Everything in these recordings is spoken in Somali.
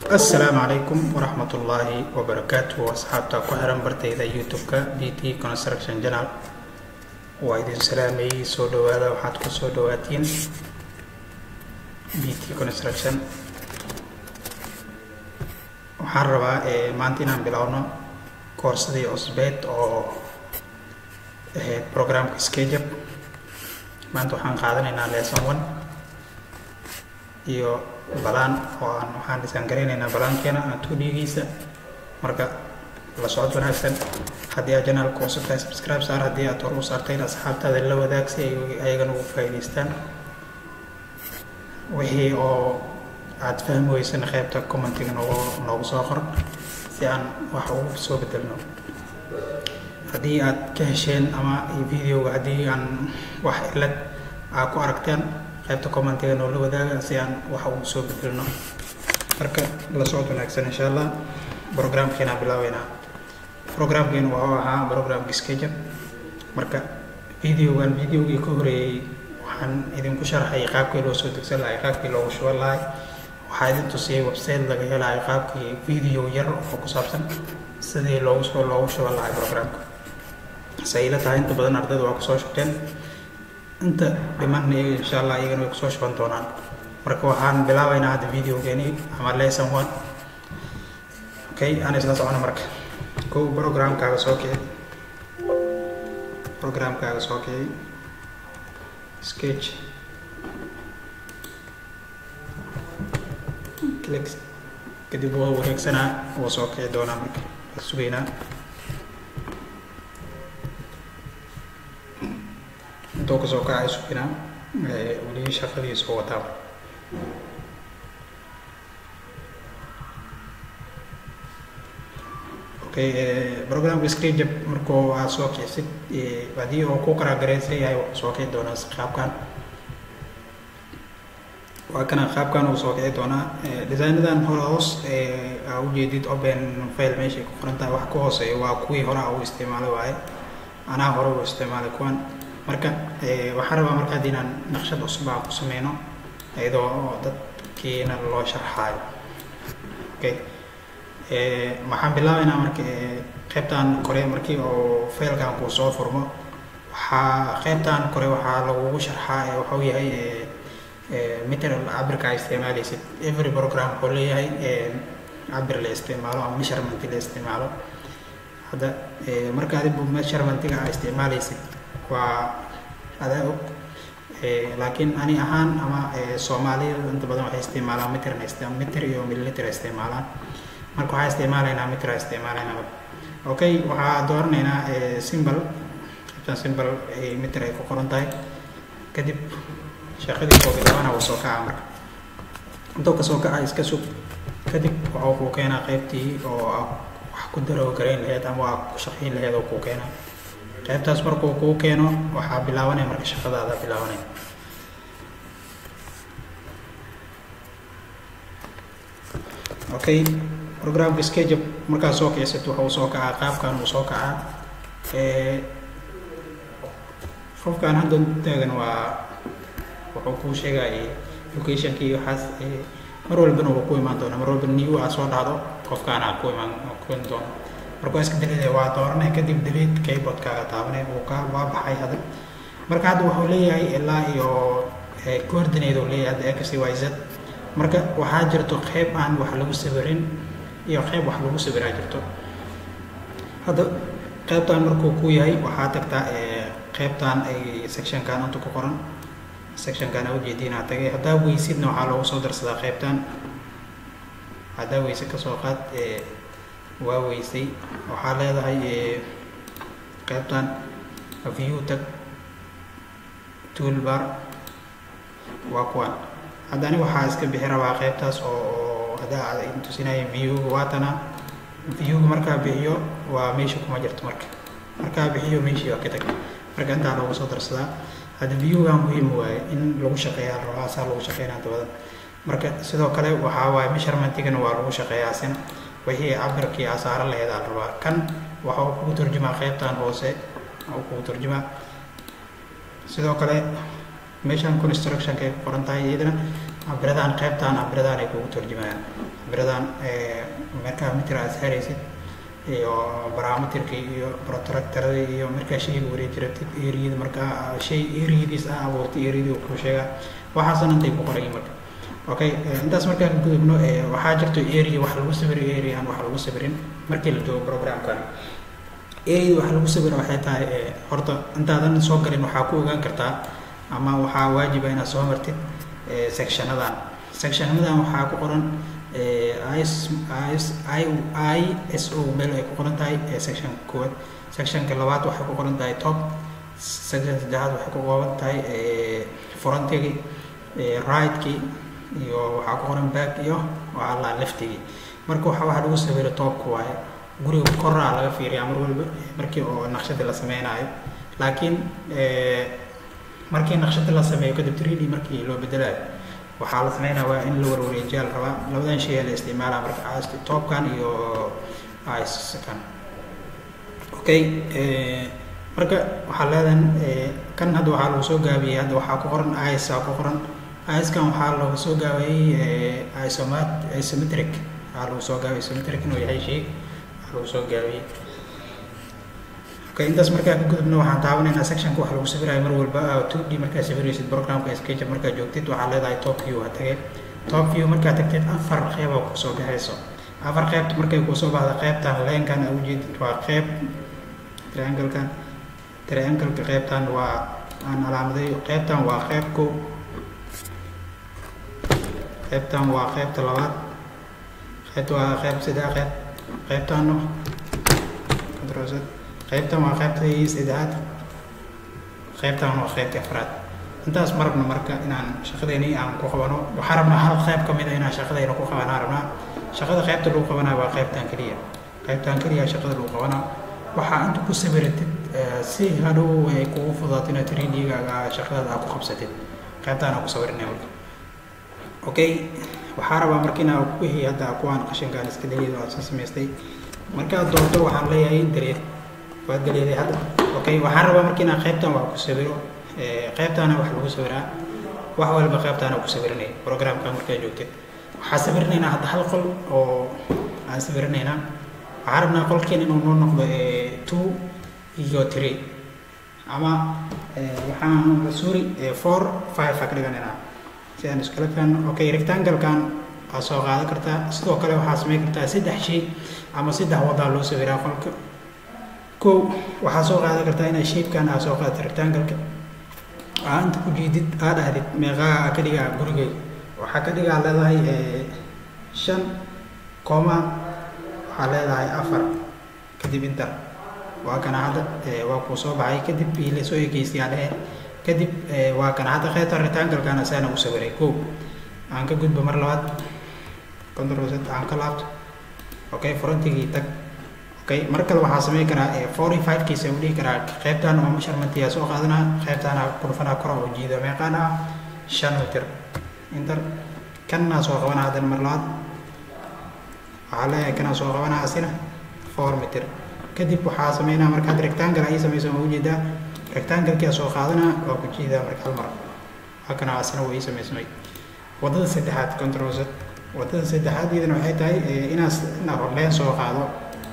assalaamu calaykum waraxmat ullaahi wabarakaatu asxaabta ku xiran bartayda youtube-ka b t construction channel waa idin salaamayey soo dhawaada waxaad ku soo dhawaatiin b t construction waxaan rabaa maanta inaan bilowno koorsadii cusbeed oo ahayd programka skejab maanta waxaan qaadanaynaa lesson one iyo balaan oo aan waxaan dhisaan garaynaynaa balaankeena aan tuudhigiisa marka la socod wanaagsan haddii aad janaalka cusub tahay subscribe saar haddii aad hor u saartayn asxaabtaada la wadaag si ay ayagana ugu faa'iidaystaan wixii oo aad fahmi weysana qaybta commentiga noogu noogu soo qor si aan wax ugu soo bedelno haddii aad ka hesheen ama videoga haddii aan wax cilad aa ku aragteen qaybta commentiga noola wadaaga si aan wax ugu soo bedelno marka la socod wanaagsan insha allah programkeena bilaabeynaa programkeena wuxuu ahaa programka skejab marka videogan videogii ka horeeyey waxaan idinku sharxay qaabkii loo soo degsan lahay qaabkii loogu shuban lahay waxaa idin tusiyey website laga helayo qaabkii video yar oo ku saabsan sidii loogu soo loogu shuban lahay programka sayla tahay inta badan ardayda waa kusoo shubteen inta dhimanna insha allah iyagana way kusoo shuban doonaan marka waxaan bilaabaynaa hadda videogeeni ama lesson one okay aan isla socono marka kow programkaaga soo kici programkaaga soo kici sketch click kadib waa wareegsanaa wuu soo kici doonaa marka waa sugaynaa intuu kasoo kacay sugaynaa weli shaqadiisa wataa okay programka screenjab markuu aad soo kicisid haddii uu ku qaraagaraysan yahay wuxuu soo kici doonaa qaabkan waa kana qaabkan uu soo kici doonaa designadan hore hoos aa ujeedid open file meeshay ku qoran tahay wax ka hooseeya waa kuwii hore aa u isticmaalay waaye anaa hore u isticmaalay kuwan marka waxaan rabaa marka haddii inaan naqshad cusub aan ku sameyno iyadoo dadkiina loo sharxaayo okay waxaan bilaabaynaa marka qaybtan kore markii oo failkan kuu soo furmo waxaa qaybtan kore waxaa lagugu sharxaa waxuu yahay material cabirka a isticmaalaysid every program wuxuu leeyahay cabir la isticmaalo ama measurement la isticmaalo hadda marka adigu measurementga aa isticmaalaysid waa adaa og laakiin ani ahaan ama soomaalida inta badan waxay isticmaalaan mitrna mitr iyo milliliter isticmaalaan marka waxaa isticmaalaynaa mitra isticmaalaynaa okay waxaa dooranaynaa simbol qaybtan simbol mitr ay ku qoran tahay kadib shaqadii soo bilaabana wuu soo kaca marka intuu kasoo kaca iska sug kadib waxuu kuu keenaa qaybtii oo wax ku daroo garayn laheyd ama waa ku shaqayn laheyd oo kuu keenaa qaybtaas markuu kuu keeno waxaa bilaabanaya marka shaqadaada bilaabanaya okay programka skejab markaad soo kicisid waxa uu soo kacaa qaabkan uu soo kacaa qofkan hadda taagan waa wuxuu kuu sheegaya locationkii waxaas mar walbana wuu ku imaan doona mar walba new aa soo dhacdo qofkaan aa ku imaan ku imaan doono marka waa iska delete waa dooranay kadib delete keyboardkaaga taabanay uu ka waa baxay hadda marka hadda wuxuu leeyahay ilaa iyo coordinate uu leeyahay hadda x y z marka waxaa jirto qeyb aan wax lagu sawirin iyo qeyb wax lagu sawiraa jirto hadda qeybtan markuu ku yahay waxaa tagtaa qeybtan ay sectionkan inta ku qoran sectionkan aa ujeediinaa tagay haddaa weysidna waxaa loogu soo darsadaa qeybtan haddaa weyse kasoo qaad waa weysay waxaa leedahay qeybtan view tag toolbar waa kuwan hadda ani waxaa iska bixi rabaa qeybtaas oo haddaa tusinaya viewga waatana viewga markaa bixiyo waa meesha kuma jirto marka markaa bixiyo meeshii waa ka tag marka intaa loogu soo darsadaa hadda viewga muhiim waaye in lagu shaqeeyaa rabaa saa lagu shaqeynaa dabada marka sidoo kale waxaa waaye measurementigana waa lagu shaqeeyaa sin wixii cabirkii asaaro laheed aa rabaa kan waxa uu kugu turjumaa qeybtan hoose uu kugu turjumaa sidoo kale meeshan constructionka ay ku qoran tahay iyadana cabiradan qaybtan cabiradan ay kugu turjumayaan cabiradan markaa mitir aad saaraysid iyo barameterkii iyo protractorada iyo markaa shayga wareeji rabtid eriyada markaa shay eriyadiis ah abuurtay eriyadii uu kuu sheegaa waxaasna intay ku qorayin marka okay intaas markaa ka gudubno waxaa jirto area wax lagu sawiro area aan wax lagu sawirin markii la joogo programkan area wax lagu sawiro waxay tahay horta intaadan soo galin waxaa ku ogaan kartaa ama waxaa waajiba inaad soo martid sectionadan sectionadan waxaa ku qoran i s o meel ay ku qoran tahay section koowaad sectionka labaad waxay ku qoran tahay top section saddexaad waxay ku qoran tahay frontigi rightki iyo waxaa ku qoran back iyo waxaa la leftigii marka waxa waxa lagu sawiro toobka waaye guriga koraa laga fiiriyaa mar walba markii oo naqshada la sameynayo laakiin markii naqshada la sameeyo kadib 3d markii loo bedelayo waxaa la sameynaya waa in la warwareejiyaa la rabaa labadan shay la isticmaalaa marka ast toobkan iyo icekan okay marka waxaa leedahan kan hadda waxaa lagu soo gaabiyey hadda waxaa ku qoran ice aa ku qoran iskan waxaa lagu soo gaabiyey isomat isometric waxaa lagu soo gaabiyey isometric inuu yahay shay waxaa lagu soo gaabiyey okay intaas markaa ka gudubna waxaan taabanaynaa sectionka wax lagu sawirayo mar walba two d markaa sawiraysid programka sketch markaa joogtid waxaa leedahay top view ha tagay top view markaa tagtid afar qeyb oo kusoo baxayso afar qeybta markay kusoo baxda qeybtan leenkan aa ujeedid waa qeyb trianglekan triangleka qeybtan waa aan calaamadeeyo qeybtan waa qeyb kow qeybtan waa qeybta labaad qeybta waa qeyb saddex qeyb qeybtanno controlset qeybtan waa qeybta saddexaad qeybtan waa qeybta afraad intaas ma rabno marka inaan shaqadeeni aan ku qabano waxaa rabnaa hal qeyb ka mid a inaan shaqadeena ku qabanaa rabnaa shaqada qeybta lagu qabanaa waa qeybtan keliya qeybtan keliya shaqada lagu qabanaa waxaa inta ku sawiratid si hadhow ay kugu fudaato inaad 3d-gaaga shaqadaada aad ku qabsatid qeybtaan aan ku sawirinay marka okay waxaa rabaa marka inaa wixii hadda kuwaan qashinkaan iska daliid aad soo samaystay markaad doonto waxaan leeyahay daliid waad daliiday hadda okay waxaan rabaa marka inaan qeybtan wax ku sawiro qeybtaana wax lagu sawiraa wax walba qeybtaana ku sawirinay programka markaa joogtid waxaa sawirinaynaa hadda hal qol oo aan sawirinaynaa waxaan rabnaa qolkeen inuu noo noqdo two iyo three ama waxaan sorry four five aa ka dhiganaynaa si aan iskala fahanno okay rectangle-kan waa soo qaadan kartaa sidoo kale waxaa samayn kartaa saddex shay ama saddex wadaa loo sawiraa qolka kow waxaa soo qaadan kartaa inaa shapekan aa soo qaadato rectangle-ka aa inta ku jiidid aa dhahdid meeqaa ka dhigaa gurigay waxaa ka dhigaa leedahay shan kooma waxaa leedahay afar kadib inter waa kana hadda waa kuu soo baxay kadib ila soo egeystay aa dhehe kadib waa kana hadda qeybta rectangle-kana saana u sawiray kow aan ka gudbo mar labaad control set aan ka laabto okay frontigii tag okay mar kale waxaa samayn karaa forty five kiisa u dhihi karaa qeybtan waa measurementyaa soo qaadanaa qeybtaana kurfanaa kora oo jiida meeqaan ah shan mitir inter kanaa soo qabanaa haddana mar labaad waxaa leeyahay kanaa soo qabanaa asina four mitir kadib waxaa sameynaa marka hadda rectangle ay samayso ma ujeedaa rectangle-kia soo qaadanaa waa ku jiidaa marka hal mar waa kana asina way samaysmay wadada saddexaad control set wadada saddexaad iyadana waxay tahay inaas inaa leen soo qaado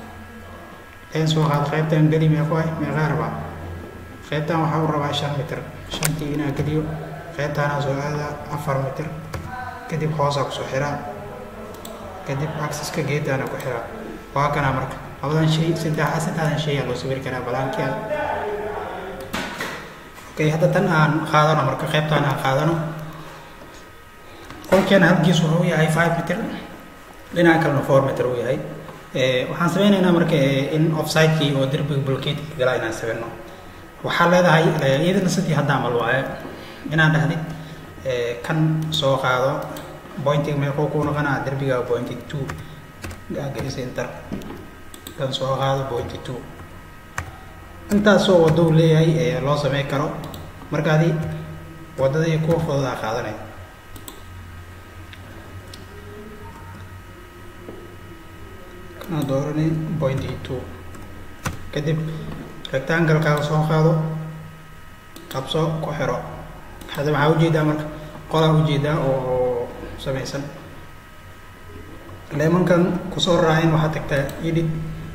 leen soo qaado qeybtan geli meeqo ah meeqaa rabaa qeybtan waxaa u rabaa shan mitir shantii inaa geliyo qeybtaanaa soo aadaa afar mitir kadib hoosaa kusoo xiraa kadib axiska geedaana ku xiraa waa kanaa marka labadan shay saddex saddexdan shay aa loo sawiri karaa balaankii okay hadda tan aan qaadano marka qeybtaan aan qaadano qolkeena halkiis wuxuu yahay five meter dhinaca kalena four meter uu yahay waxaan sameynaynaa marka in offsidekii oo derbiga bulkeedka galaa inaan sawirno waxaa leedahay iyadana sidii hadda amal waaye inaan dhahdid kan soo qaado pointiga meeqoo kuu noqonaa derbiga pointy two gelisa inter kan soo qaado pointy two intaasoo waddo uu leeyahay loo samey karo markaadi waddadii kuwa fududaa qaadanaya kana dooranay pointy two kadib rectangle-kaaga soo qaado qabso ku xiro hadda maxaa ujeedaa marka qolaa ujeedaa oo samaysan leemankan kusoo raacin waxaa tagtaa edit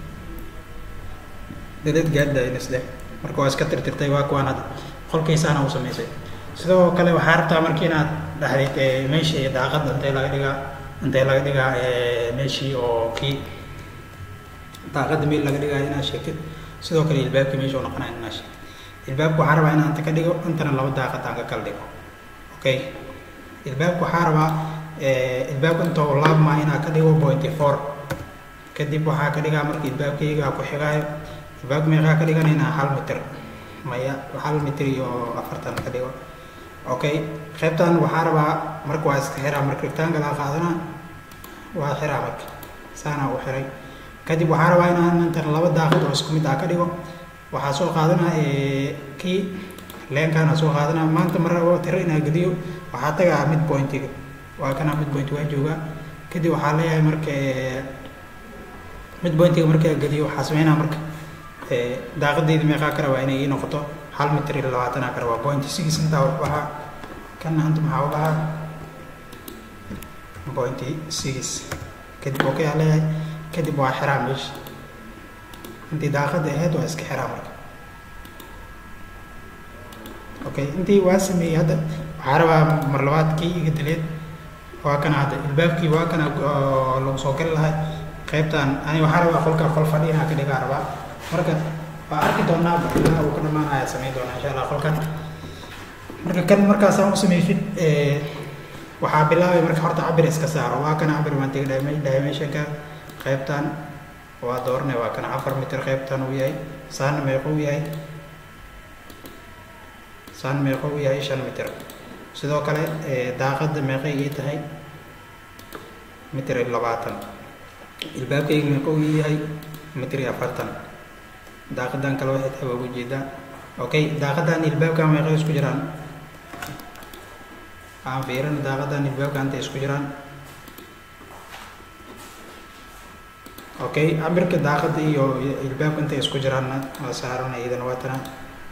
delete guidelines leh marka waa iska tirtirtay waa kuwaan hadda qolkaysaana u samaysay sidoo kale waxaa rabtaa markii inaad dhaxdid meeshii daaqadda intee laga dhigaa intee laga dhigaa meeshii oo kii daaqadda meel laga dhigaayo inaad sheegtid sidoo kale ilbaabkii meesha u noqonayo inaad sheegtid ilbaabka waxaa rabaa inaan inta ka dhigo intana laba daaqad aan ka kala dhigo okay ilbaabka waxaa rabaa ilbaabka inta uu laabmaa inaa ka dhigo pointy four kadib waxaa ka dhigaa marka ilbaabkayga ku xigaayo ilbaabka meeqaa ka dhiganaynaa hal mitir maya hal mitir iyo afartan ka dhigo okay qaybtan waxaa rabaa marka waa iska xiraa marka rectangle aa qaadana waa xiraa marka saana u xiray kadib waxaa rabaa inaan intan laba daaqad oo isku mid ah ka dhigo waxaa soo qaadana kii leenkaana soo qaadana maanta mar rabo tiro inaa geliyo waxaa tagaa mid pointiga waa kana mid point waa joogaa kadib waxaa leeyahay marka mid pointiga markaa geliyo waxaa sameynaa marka daaqadeyda meeqaa ka rabaa inay ii noqoto hal mitir iyo labaatanaa ka rabaa point six intaa wax bahaa kana anta maxaa u bahaa point six kadib okay aa leeyahay kadib waa xiraa meesha intii daaqada ahayd waa iska xiraa marka okay intii waa sameeyey hadda waxaa rabaa mar labaad kii iga dileed waa kana hadda ilbaabkii waa kana lagu soo gali lahay qaybtan ani waxaa rabaa qolka qol fadhi inaa ka dhigaa rabaa marka waa arki doonaa ilaa uu ka dhamaanaya samayn doonaa insha allah qolkan marka kan markaasaan u sameysid waxaa bilaabay marka horta cabir iska saaro waa kana cabir baan tegi dimensionka qaybtan waa dooranay waa kana afar mitir qaybtan uu yahay saana meeqo uu yahay saan meeqo uu yahay shan mitir sidoo kale daaqadda meeqay ii tahay mitir iyo labaatan ilbaabkayga meeqo uu yahay mitir iyo afartan daaqadan kale waxay tahay waa ugu jeedaa okay daaqadan ilbaabka meeqay isku jiraan aan fiirin daaqadan ilbaabka intay isku jiraan okay cabirka daaqada iyo ilbaabka intay isku jiraanna waa saarana iyadana waa tana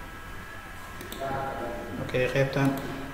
okay qaybtan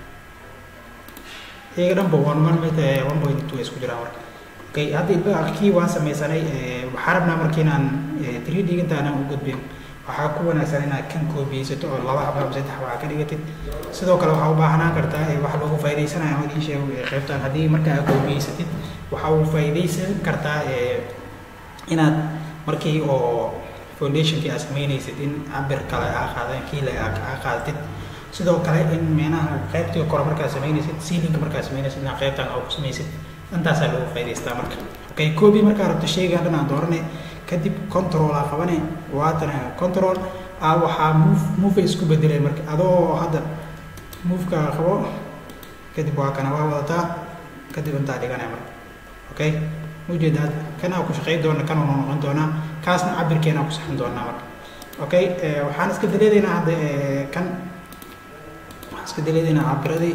iyaga dhanba one one mit one point two isku jiraan marka okay hadda ilbaabka kii waan sameysanay waxaa rabnaa marka inaan three d intaanaan u gudbin waxaa ku wanaagsan inaad kan koobiyeysato oo laba xaba ama saddex xaba ka dhigatid sidoo kale waxaa u baahanaan kartaa wax loogu faa'iidaysanayo ama idin sheego qaybtan haddii marka aad koobiyeysatid waxaa u faa'iidaysan kartaa inaad markii oo foundationkii aad samaynaysid in cabir kale aa qaadan kiile aa qaadatid sidoo kale in meenaha qaybtii kore markaad samaynaysid sealinka markaad samaynaysid inaad qaybtan aa ku samaysid intaasaa lagu faa'idaystaa marka okay koobi markaa rabto sheygan dhan aan dooranay kadib control aa qabane waatan control aa waxaa move move isku bedeleen marka adoo hadda moveka qabo kadib waa kana waa wadataa kadib intaa dhiganaya marka okay ujeedaa kanaa ku shaqayn doona kan uu noqon doonaa kaasna cabirkeena ku saxan doonaa marka okay waxaan iska daleedaynaa hadda kan waxaan iska daleedaynaa cabiradii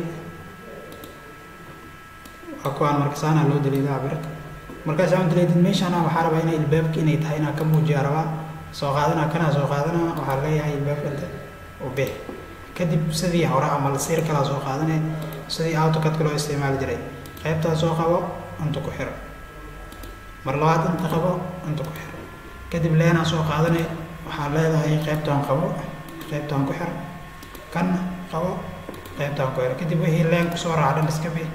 waa kuwaan marka saanaa loo daleedaa cabirka markaas aan daleedin meeshaana waxaa rabaa inay ilbaabka inay tahay inaa ka muujiya rabaa soo qaadana kanaa soo qaadana waxaa leeyahay ilbaabka inta u bix kadib sidii hore ama lasiir kalaa soo qaadane sidii autocadka loo isticmaali jiray qaybtaa soo qabo inta ku xiro mar labaad inta qabo inta ku xiro kadib leenaa soo qaadane waxaa leedahay qaybtaan qabo qaybtaan ku xiro kanna qabo qaybtaan ku xiro kadib wixii leen kusoo raaca dhan iska bix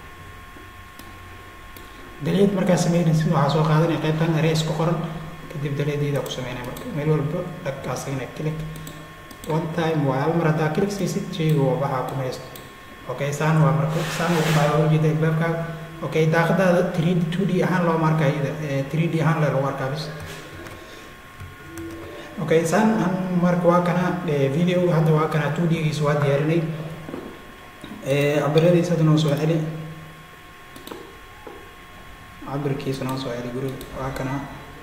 daleed markaa sameynaysid waxaa soo qaadanaya qaybtan areys ku qoran kadib daleedeeda ku sameynaya marka meel walba dhagkaasina click one time waa hal mar haddaa click siisid sheyga waa waxaa ku maysto okay saan waa marka saan uu ku dhaca waa ujeeda ilbaabkaaga okay daaqadaada three d two d ahaan looma arkaa iyada three d ahaan le lagu arkaa bis okay saan an marka waa kana videoga hadda waa kana two d giisa waa diyaarinay cabiradiisa hadda noo soo celi cabirkiisa noo soo celi guriga waa kana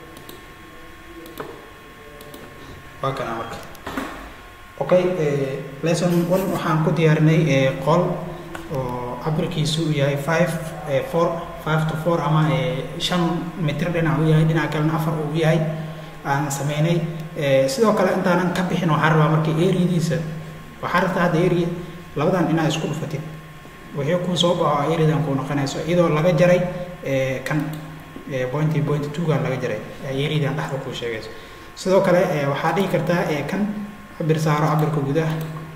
waa kana marka okay lesson one waxaan ku diyaarinay qol oo cabirkiisu uu yahay five four five to four ama shan mitir dhinac uu yahay dhinaca kalena afar uu yahay aan sameynay sidoo kale intaanan ka bixin waxaa rabaa marka areadiisa waxaa rabtaa hadda area labadan inaa isku dhufatid wixii kuu soo baxo eridan kuu noqonayso iyadoo laga jaray kan pointy point twogan laga jaray eridan dhexda kuu sheegayso sidoo kale waxaa dhihi kartaa kan cabir saaro cabirka gudaha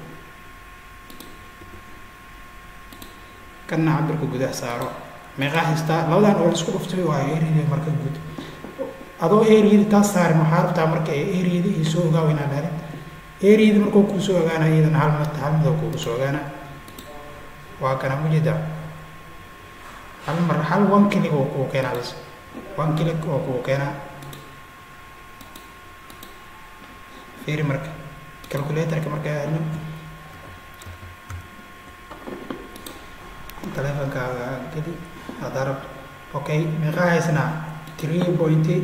kanna cabirka gudaha saaro meeqaa haystaa labadan oo laisku dhuftay waayo eriyada marka guud adoo eriyada taas saarin waxaa rabtaa marka eriyada iyo soo ogaaw inaad dhahdid eriyada markuu kuu soo ogaana iyadana hal mid hal midoo kuugu soo ogaana waa kana mujeda hal mar hal one click oo kuu keenaa bis one click oo kuu keenaa fiiri marka calculatorka marka aadno telefonkaaga geli haddaa rabto okay meeqaa haysnaa three pointy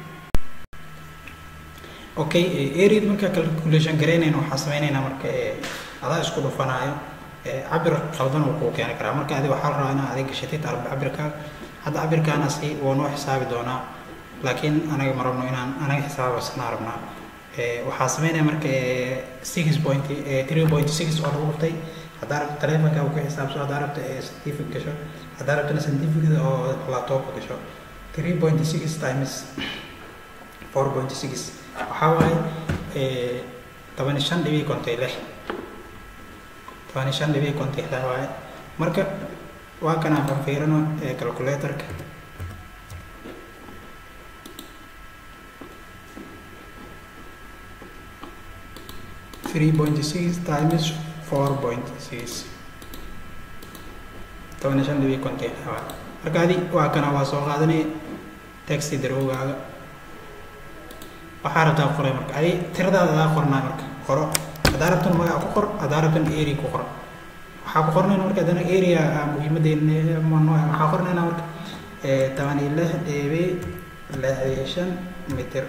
okay aread marka calculation garaynayna waxaa sameynaynaa marka adaa isku dhufanaayo cabir qaldan uu kuu keeni karaa marka adi waxaa la rabaa inaa adig gashatid arba cabirkaaga hadda cabirkaanasi waa noo xisaabi doonaa laakiin anaga ma rabno inaan anaga xisaabasnaa rabnaa waxaa sameynaya marka six point three point six oo lagu dhuftay haddaa rabto telefonka ku xisaabso haddaa rabto scientific gasho haddaa rabtona scientificda oo laptopka gasho three point six times four point six waxaa waaye toban shan dhibic kontay lix toban shan dhibic kontay lix waaye marka waa kana aan fiirino calculatorka three point six times four point six toban shan dhibic konton waa marka adi waa kana waa soo qaadanay taxi darowgaaga waxaa rabtaa qoray marka adi tiradaada adaa qornaa marka qoro haddaa rabtana magaca ku qor haddaa rabtana area ku qor waxaa ku qornayna marka haddana area muhiimadeena waxaa qornayna marka toban iyo lix dhibic lix iyo shan mitir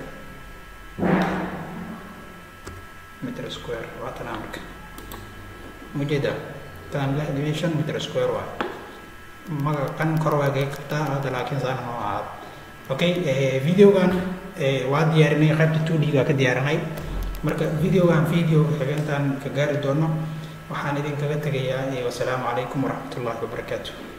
mitir square waa tanaa marka ujeeda tan lix dhibic shan mitir square waa maga kan kor waa gay kartaa hadda laakiin saan noo ahaado okay videogan waa diyaarinay qaybta two d ga ka diyaarinay marka videogan video xigeentan ka gaari doono waxaan idinkaga tegayaa wasalaamu calaykum waraxmatullahi wabarakaatu